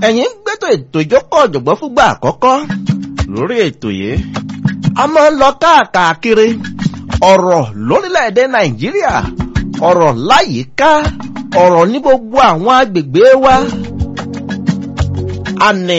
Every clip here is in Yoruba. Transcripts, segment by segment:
ẹ̀yin ń gbẹ́tò ètò ìjókòó ọ̀jọ̀gbọ́n fúngbà àkọ́kọ́ lórí ètò yìí a máa ń lọ káàkiri ọ̀rọ̀ lórílẹ̀‐èdè nàìjíríà ọ̀rọ̀ láyìíká ọ̀rọ̀ ní gbogbo àwọn agbègbè wa àní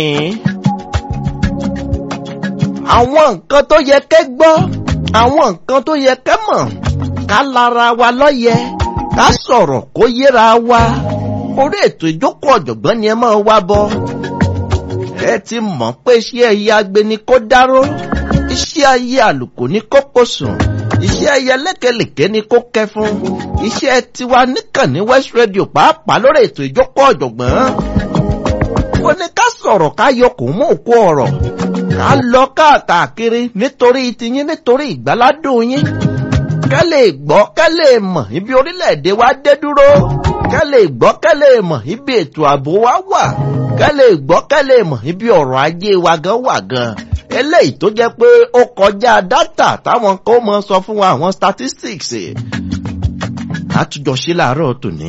àwọn nǹkan tó yẹ kẹ́ gbọ́ àwọn nǹkan tó yẹ kẹ́ mọ̀ ká lára wa lọ́yẹ ká sọ̀rọ̀ kó yéra wa orí ètò ìjókòó ọ̀jọ̀gbọ́n ni ẹ máa wá bọ́ ẹ ti mọ̀ pé iṣẹ́ ẹyẹ agbeni kó dáró iṣẹ́ ayé àlùkò ní kó kó sùn iṣẹ́ ẹyẹ lékelèké ní kó kẹfún iṣẹ́ tiwa níkànnì West Radio pàápàá lórí ètò ìjókòó ọ̀jọ̀gbọ́n ó ní ká sọ̀rọ̀ ká yọkùn mú òkú ọ̀rọ̀ ká lọ káàkiri nítorí tiyín nítorí ìgbáládùn yín kẹ́ lè gbọ́ kẹ́ lè mọ̀ ibi orílẹ̀-èdè wa dé dúró kẹ́ lè gbọ́ kẹ́ lè mọ̀ ibi ètò ààbò wa wà kẹ́ lè gbọ́ kẹ́ lè mọ̀ ibi ọ̀rọ̀ ajé wa gan wà gan eléyìí tó jẹ́ pé ó kọjá dátà táwọn kan mọ sọ fún wa àwọn statistics àtújọ ṣe láàárọ̀ tòní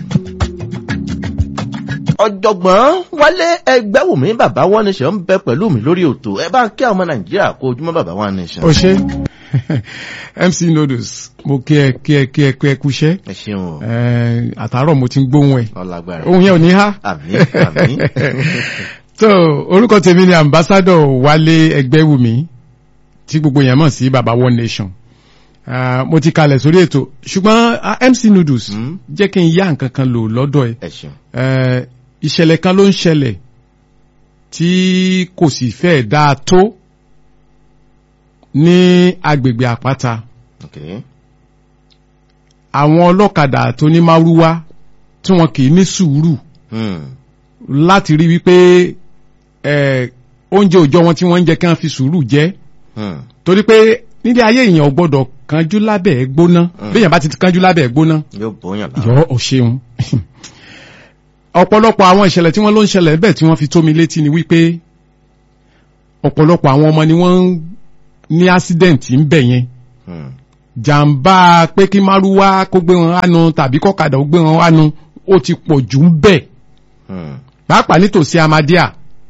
ọ̀jọ̀gbọ́n wálé ẹgbẹ́wùmí bàbá wọn nation ń bẹ pẹ̀lú mi lórí òtò ẹ bá ń kí àwọn nàìjíríà kó ojúmọ́ bàbá wọn nation. o ṣe mc noodles mo kí ẹ kí ẹ kí ẹ kí ẹ kúṣẹ́ ẹ ṣeun o àtàárọ̀ mo ti ń gbóhùn ẹ ọlágbára ohun yẹn ò ní há. àmì àmì so orúkọ tèmi ni ambassador wálé ẹgbẹ́wùmí tí gbogbo yẹn mọ̀ sí baba one nation Ah, mo ti kalẹ̀ sórí ètò ṣùgbọ́n ah, mc noodles Hmm? jẹ́ kí n yá nǹkan kan lò lọ́dọ̀ ẹ ẹ ṣeun Eh, ìṣẹ̀lẹ̀ kan ló ń ṣẹlẹ̀ tí kò sì fẹ́ dáa tó ní agbègbè àpáta ok àwọn ọlọ́kadà tó ní márúwá tí wọn kì í ní sùúrù Hmm. láti rí wípé eh, oúnjẹ òòjọ́ wọn tí wọ́n ń jẹ kí wọ́n fi sùúrù jẹ Hmm. torí pé nílé ayé èèyàn ò gbọ́dọ̀ kanjú lábẹ́ ẹ̀ gbóná Mm. bí èèyàn bá ti kanjú lábẹ́ ẹ̀ gbóná yóò bóyàn lára yọ ò ṣeun ọ̀pọ̀lọpọ̀ àwọn ìṣẹ̀lẹ̀ tí wọ́n ló ń ṣẹlẹ̀ bẹ́ẹ̀ tí wọ́n fi tó mi létí ni wípé ọ̀pọ̀lọpọ̀ àwọn ọmọ ni wọ́n ń ní ásídẹ̀ǹtì ń bẹ̀ yẹn Hmm. jàǹbá pé kí márúwá kó gbé wọn hánu tàbí kọ́kadà ó gbé wọn hánu ó ti pọ̀ jù ń bẹ̀ Hmm. pàápàá nítòsí amadíà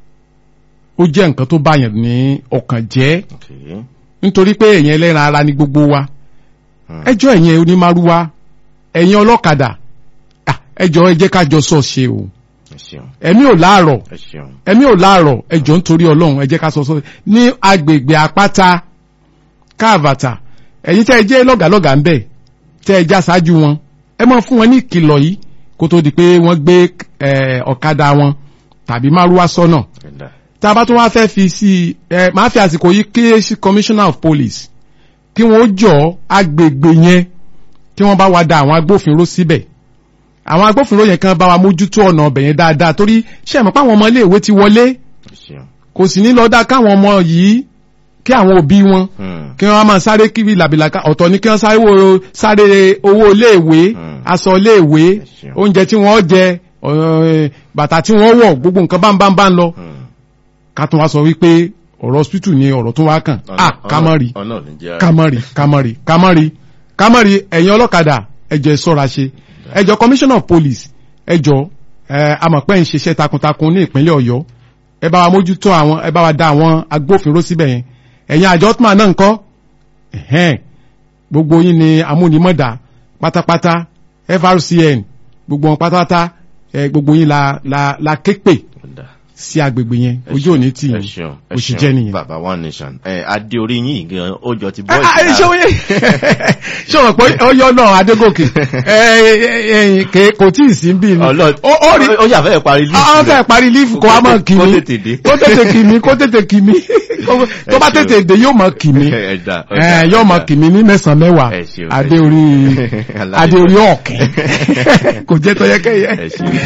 ó jẹ́ nǹkan tó báyàn ní ọkàn jẹ́ ok nítorí pé èèyàn ẹlẹ́ran ara ni gbogbo wa Hmm. ẹjọ́ ẹ̀yin onímárúwá ẹ̀yin ọlọ́kadà ah, ẹjọ́ ẹ jẹ́ ká jọ sọ ṣe o ẹ ṣeun ẹ̀mí ò láàrọ̀ ẹ ṣeun ẹ̀mí ò láàrọ̀ ẹjọ́ nítorí ọlọ́run ẹ jẹ́ ká sọ sọ ní agbègbè àpáta káàbàtà ẹ̀yin tẹ́ ẹ jẹ́ lọ́gàlọ́gà ń bẹ̀ tẹ́ ẹ já ṣáájú wọn ẹ máa fún wọn ní ìkìlọ̀ yìí kó tó di pé wọ́n gbé eh, ọ̀kadà wọn tàbí márúwá sọ́nà ẹ̀dá tá a bá tún wá fẹ́ fi sí ẹ máa fi àsìkò yìí kí sí commissioner of police kí wọ́n jọ agbègbè yẹn kí wọ́n bá wa da àwọn agbófinró síbẹ̀ àwọn agbófinró yẹn kan bá wa mójútó ọ̀nà ọbẹ̀ yẹn dáadáa torí ṣe mọ̀ pé àwọn ọmọ iléèwé ti wọlé ẹ ṣeun kò sì ní lọ dá káwọn ọmọ yìí kí àwọn òbí wọn Hmm. kí wọ́n máa sáré kiri làbìlàkà ọ̀tọ̀ ní kí wọ́n sáré wo sáré owó iléèwé Hmm. aṣọ iléèwé ṣeun. oúnjẹ tí wọ́n jẹ ọ̀, bàtà tí wọ́n wọ̀ gbogbo nǹkan báńbáńbá ń lọ Hmm. ká tún wá sọ wípé ọ̀rọ̀ hospital ni ọ̀rọ̀ tó wá kàn Ọ̀nà- ah kámọ́rì ọ̀nà ò ní jẹ́ kámọ́rì kámọ́rì kámọ́rì kámọ́rì ẹ̀yin ọlọ́kadà ẹjọ́ ẹ ṣọ́ra ṣe ẹjọ́ commissioner of police ẹjọ́ ẹ amọ̀pẹ́ ń ṣiṣẹ́ takuntakun ní ìpínlẹ̀ ọ̀yọ́ ẹ bá wa mójútó àwọn ẹ bá wa dá àwọn agbófinró síbẹ̀ yẹn ẹ̀yin àjọ tuma náà ń kọ́ ẹ̀hẹ́n gbogbo yín ni amúnimọ̀dà pátápátá frcn gbogbo wọn pátápátá ẹ gbogbo yín la la la képe ẹ̀dá sí agbègbè yẹn ẹ ojú òní tì ẹ yín ṣeun ẹ bó ṣe ṣeun jẹ́ nìyẹn. bàbá one nation ẹ adé orí yín gan ó jọ ti Ah, ah, bọ́ọ̀sì ṣé wọ́n ṣé wọ́n pé ó yọ náà adégòkè ẹ, ẹ, ẹ, kò tí ì sí bí ni ọlọ́ọ̀ ó ó rí ó ṣàfẹ́ parí líìsì àwọn fẹ́ parí lífù kó wá mọ̀ kì kó mí tètè dé kó tètè kì mí kó tètè kì mí tó bá Ẹ ṣeun. tètè dé yóò mọ̀ kì mí ẹ̀dá ẹ, yóò mọ̀ kì mí ní mẹ́sàn-án mẹ́wàá Ẹ ṣeun, ẹ adé ṣeun. orí Aláyé. adé orí ọ̀kẹ́ kò jẹ́ tọ́yẹ́kẹ́yẹ. ẹ ṣeun